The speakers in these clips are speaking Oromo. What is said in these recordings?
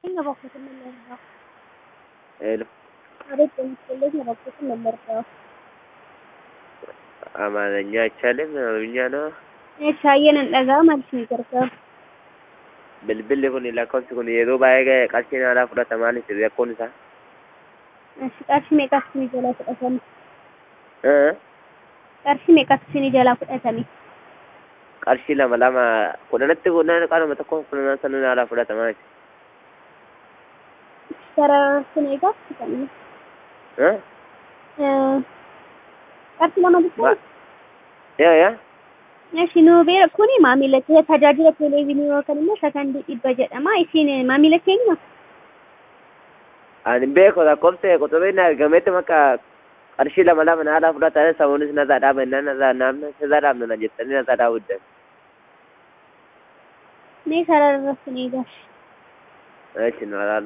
የባኩትን ነው የምወርደው። ሄሎ አቤት በምትፈልግ የባኩትን ነው የምወርደው። አማርኛ አይቻልም? አማርኛ ነው። Shaayyeen hin dhagaa maaltu ni gargaara? Bilbilli kun lakkoofsi kun yeroo baay'ee qarshiin haala fudhatamaanis rakkoon isaa. Qarshii meeqatu isinii jalaa fudhatame? Eh? Qarshii meeqatu isinii jalaa fudhatame? Qarshii lama lama kudhanatti kudhan qaanuma tokko kudhan sanuun haala fudhatamaa jechuudha. Sarara sun eegaa fudhatame. Eh? Qarshii lama jechuun? Yaa yaa? Shinuu beera kuni maamila tajaajila televezyiinii yookaan immoo sakandii dhibba jedhama. Isin maamila keenya? Ani beeku lakkoofsa quxubiin argametti makka qarshii lama lama haala fudhatan samuunis nasaa dhaabanna nasaa naamna nasaa dhaabna jettanii nasaa daawwaddan. Mee sarara sun eegaa. Echi nu alaala.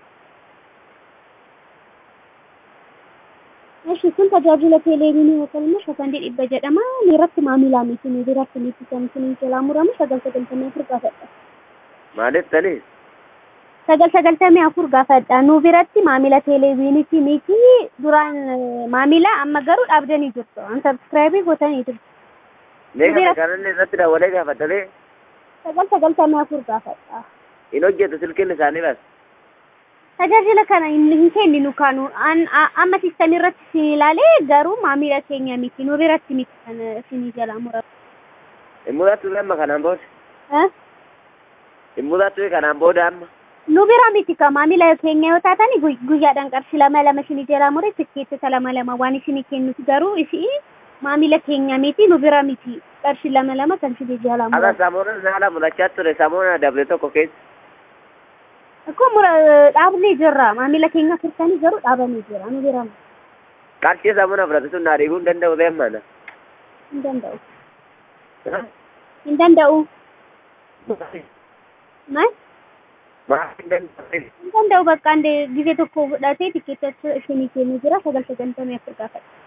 Eshi kun tajaajila televezyiinii yookaan immoo sakandii dhibba jedhama. Irratti maamilaa miti nu biratti miti kan isin jalaa muramu sagal sagaltamii afur gaafadha. Maaliif tani? Sagal sagaltamii afur gaafadha. Nu biratti maamila televezyiiniiti miti duraan maamila amma garuu dhaabdanii jirtu. An sabskiraayibii gootanii jirtu. Mee kana kanallee irratti daawwalee gaafatanii Sagal sagaltamii afur gaafadha. hin hojjetu silkiin isaanii bas. Tajaajila kana hin kenninu kanu amma sistamii irratti isin ilaalee garuu maamila keenya miti nu biratti miti kan isinii jalaa muratu. Hin mudatu amma kanaan booda. Eh? Hin mudatu kanaan booda amma. Nu bira miti ka maamila keenya yoo taatan guyyaadhaan qarshii lama lama isinii jalaa mure tikkeettota lama lama waan isinii kennuti garuu isi maamila keenya miti nu bira miti qarshii lama lama kan isinii jalaa Akka muratu. samuunas haala mudachaa ture samuuna dabre tokko keessa. Akkuma mura dhaabnee jirra maamila keenya firtanii garuu dhaabanii jira nu bira miti. Qarshii samuuna fudhatu sun naa dhiibuu hin danda'u beemmana. hin danda'u. Hin danda'u. Maal? Maaf hin danda'u. Hin danda'u bakka ande ጊዜ tokko fudhatee tikkeettota isinii kennu jira sagal sagantamii afur gaafadha.